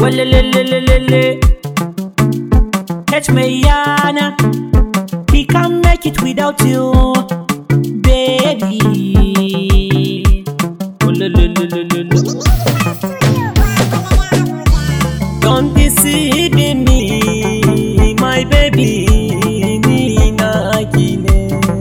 Walelelelelele. Catch me, Yana. He can't make it without you, baby. Walelelelelele. Don't deceive me, my baby. Ni naki ne.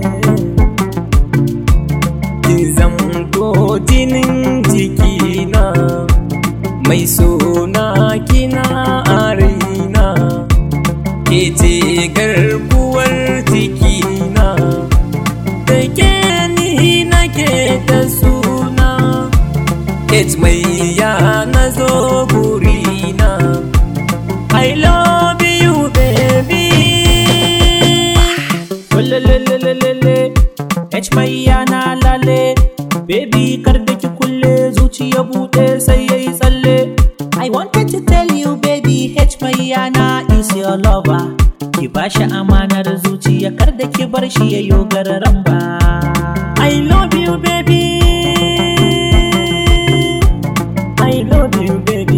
Kin zamto jinin jikina, mai sona kina a raina. Ke ce garkuwar jikina, da ke ni nake ta suna. It's mai ya na zo burina I love you baby Lelelelelele H mai ya na lale Baby kar da ki kulle zuciya bude sai yayi tsalle I wanted to tell you baby H mai ya na is your lover Ki bashi amanar zuciya kar da ki bar shi yayo gararan ba I love you baby I love you, baby.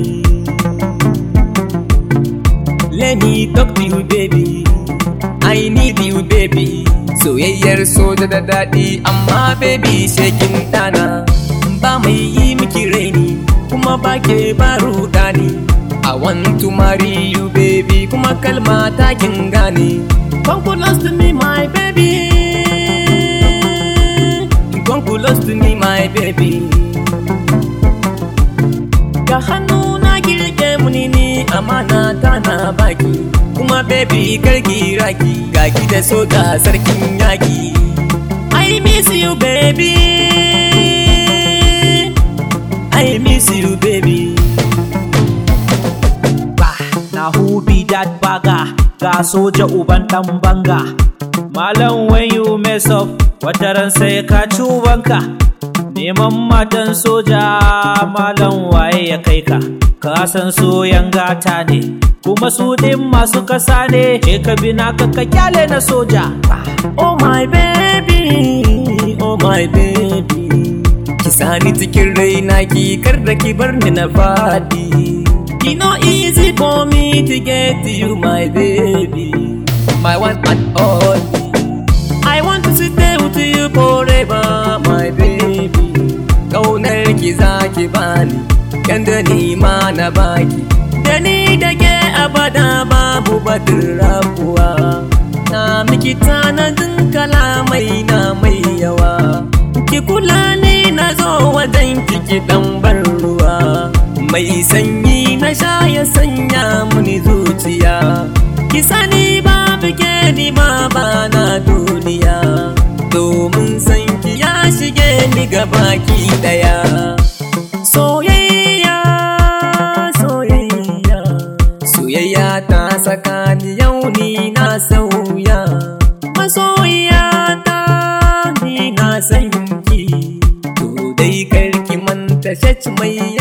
Let me talk to you, baby. I need you, baby. Soyayyar soja da daɗi, amma baby shekin ɗana. Ba mai yi miki raini, kuma ba ke ba ruɗani. I want to marry you, baby, kuma kalma ta kin gane. Come close to me, my baby. Come close to me, my baby. ga hannu na girke muni ni amana ta na baki kuma baby karki raki ga ki da soja sarkin yaki I miss you baby I miss you baby Bah, na who be that bagger ga soja uban dan banga Malam when you mess up wataran sai ka ci ubanka Neman matan soja malam waye ya kai ka, ka san soyan gata ne, kuma su ɗin masu kasa ne, je ka bi naka ka kyale na soja. Oh my baby, oh my baby, ki sani cikin raina ki kar da ki bar ni na fadi. It no easy for me to get to you my baby, my one and only. I want to stay with you forever, my baby. Ƙaunar ki za ki bani, yanda ni ma na baki. Da ni da ke abada babu batun rabuwa. Na miki tanadin kalamai na mai yawa. Ki kula ni na zo wajen kiki ɗan bar ruwa. Mai sanyi na sha ya sanya muni zuciya. Ki sani babu ke ni ma ba na duniya domin san ki ya shige ni baki daya soyayya soyayya soyayya ta saka ni yau ni na sauya masoyiya ta ni na san ki to dai karki manta shach mai